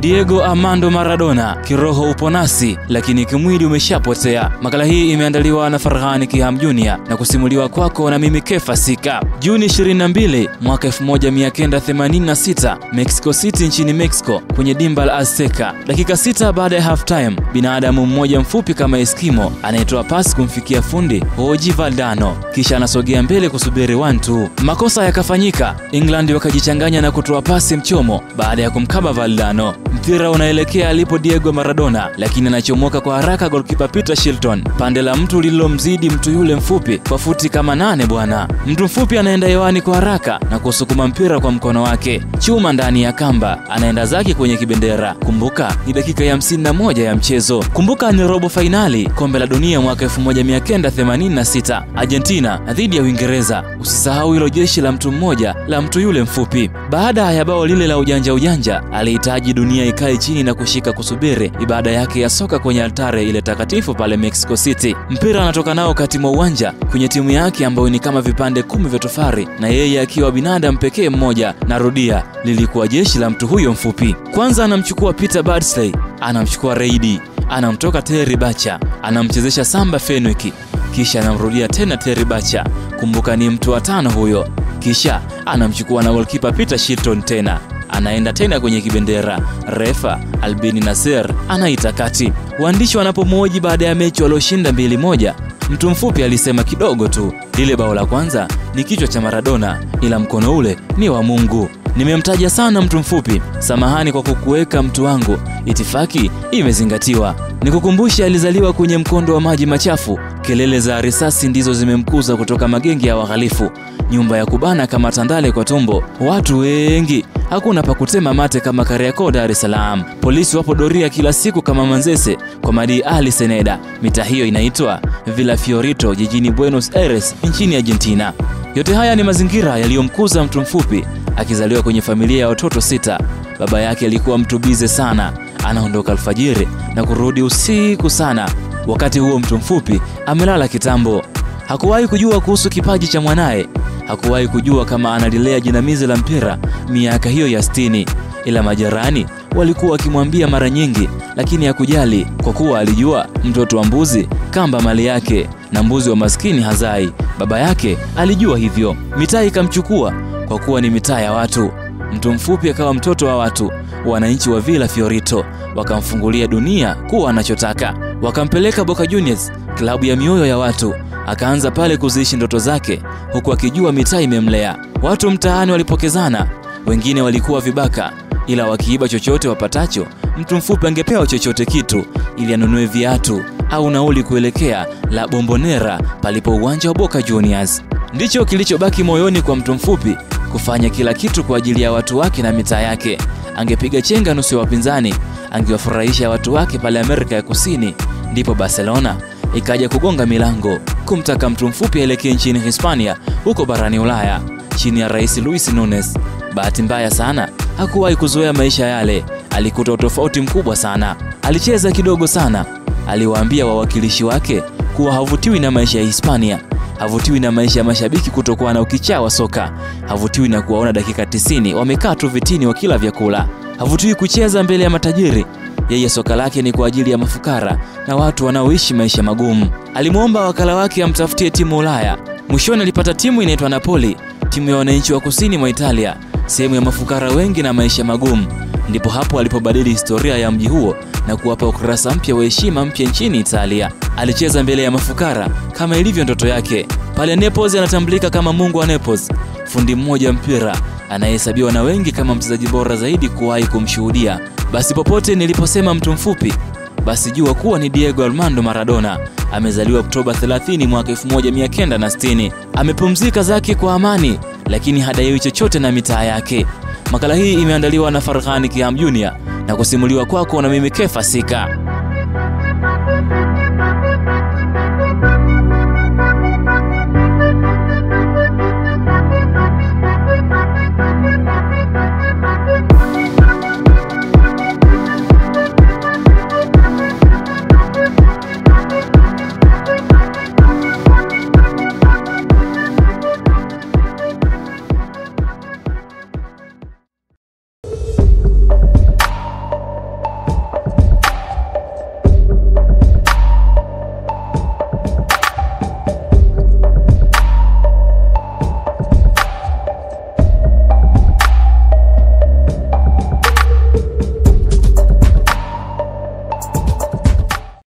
Diego Armando Maradona, kiroho upo nasi, lakini kimwili umeshapotea. Makala hii imeandaliwa na Farhani Kiham Junior na kusimuliwa kwako na mimi Kefa Sika. Juni 22 mwaka 1986, Mexico City nchini Mexico, kwenye dimba la Azteca. Dakika sita baada ya half time, binadamu mmoja mfupi kama Eskimo anayetoa pasi kumfikia fundi Hoji Valdano, kisha anasogea mbele kusubiri one two. Makosa yakafanyika, England wakajichanganya na kutoa pasi mchomo baada ya kumkaba Valdano. Mpira unaelekea alipo Diego Maradona, lakini anachomoka kwa haraka golkipa Peter Shilton, pande la mtu lililomzidi mtu yule mfupi kwa futi kama nane bwana. Mtu mfupi anaenda hewani kwa haraka na kusukuma mpira kwa mkono wake, chuma ndani ya kamba, anaenda zake kwenye kibendera. Kumbuka ni dakika ya 51 ya mchezo. Kumbuka ni robo fainali kombe la dunia mwaka 1986 Argentina dhidi ya Uingereza. Usisahau hilo jeshi la mtu mmoja la mtu yule mfupi. Baada ya bao lile la ujanja ujanja, alihitaji dunia ikae chini na kushika kusubiri ibada yake ya soka kwenye altare ile takatifu pale Mexico City. Mpira anatoka nao kati mwa uwanja kwenye timu yake ambayo ni kama vipande kumi vya tofari, na yeye akiwa binadamu pekee mmoja. Narudia, lilikuwa jeshi la mtu huyo mfupi. Kwanza anamchukua Peter Badsley, anamchukua Reidi, anamtoka Terry Bacha, anamchezesha Samba Fenwick, kisha anamrudia tena Terry Bacha. Kumbuka ni mtu wa tano huyo. Kisha anamchukua na goalkeeper Peter Shilton tena anaenda tena kwenye kibendera. Refa Albini Nasser anaita kati. Waandishi wanapomwoji baada ya mechi walioshinda mbili moja, mtu mfupi alisema kidogo tu, lile bao la kwanza ni kichwa cha Maradona, ila mkono ule ni wa Mungu. Nimemtaja sana mtu mfupi, samahani kwa kukuweka mtu wangu, itifaki imezingatiwa. Nikukumbushe, alizaliwa kwenye mkondo wa maji machafu. Kelele za risasi ndizo zimemkuza kutoka magenge ya wahalifu, nyumba ya kubana kama tandale kwa tumbo, watu wengi hakuna pa kutema mate kama Kariakoo, Dar es Salaam. Polisi wapo doria kila siku kama Manzese kwa Madi Ali Seneda. Mita hiyo inaitwa Villa Fiorito jijini Buenos Aires nchini Argentina. Yote haya ni mazingira yaliyomkuza mtu mfupi akizaliwa kwenye familia ya watoto sita. Baba yake alikuwa mtu bize sana, anaondoka alfajiri na kurudi usiku sana. Wakati huo mtu mfupi amelala kitambo. Hakuwahi kujua kuhusu kipaji cha mwanaye hakuwahi kujua kama analilea jinamizi la mpira miaka hiyo ya sitini, ila majirani walikuwa wakimwambia mara nyingi, lakini hakujali kwa kuwa alijua mtoto wa mbuzi kamba mali yake na mbuzi wa maskini hazai. Baba yake alijua hivyo. Mitaa ikamchukua kwa kuwa ni mitaa ya watu. Mtu mfupi akawa mtoto wa watu. Wananchi wa Villa Fiorito wakamfungulia dunia kuwa anachotaka, wakampeleka Boca Juniors, klabu ya mioyo ya watu akaanza pale kuziishi ndoto zake huku akijua mitaa imemlea. Watu mtaani walipokezana, wengine walikuwa vibaka, ila wakiiba chochote wapatacho, mtu mfupi angepewa chochote kitu ili anunue viatu au nauli kuelekea La Bombonera palipo uwanja wa Boca Juniors. Ndicho kilichobaki moyoni kwa mtu mfupi, kufanya kila kitu kwa ajili ya watu wake na mitaa yake. Angepiga chenga nusu ya wapinzani, angewafurahisha watu wake pale Amerika ya Kusini. Ndipo Barcelona ikaja kugonga milango kumtaka mtu mfupi aelekee nchini Hispania huko barani Ulaya chini ya Rais Luis Nunes. Bahati mbaya sana hakuwahi kuzoea maisha yale, alikuta utofauti mkubwa sana. Alicheza kidogo sana, aliwaambia wawakilishi wake kuwa havutiwi na maisha ya Hispania, havutiwi na maisha ya mashabiki kutokuwa na ukichaa wa soka, havutiwi na kuwaona dakika 90 wamekaa tu vitini wakila vyakula, havutiwi kucheza mbele ya matajiri yeye soka lake ni kwa ajili ya mafukara na watu wanaoishi maisha magumu. Alimwomba wakala wake amtafutie timu Ulaya. Mwishoni alipata timu inaitwa Napoli, timu ya wananchi wa kusini mwa Italia, sehemu ya mafukara wengi na maisha magumu. Ndipo hapo alipobadili historia ya mji huo na kuwapa ukurasa mpya wa heshima mpya nchini Italia. Alicheza mbele ya mafukara kama ilivyo ndoto yake. Pale Naples anatambulika kama mungu wa Naples, fundi mmoja mpira anayehesabiwa na wengi kama mchezaji bora zaidi kuwahi kumshuhudia. Basi popote niliposema mtu mfupi, basi jua kuwa ni Diego Armando Maradona. Amezaliwa Oktoba 30 mwaka 1960. Amepumzika zake kwa amani, lakini hadaiwi chochote na mitaa yake. Makala hii imeandaliwa na Farhani Kiham Junior na kusimuliwa kwako na mimi Kefa Sika.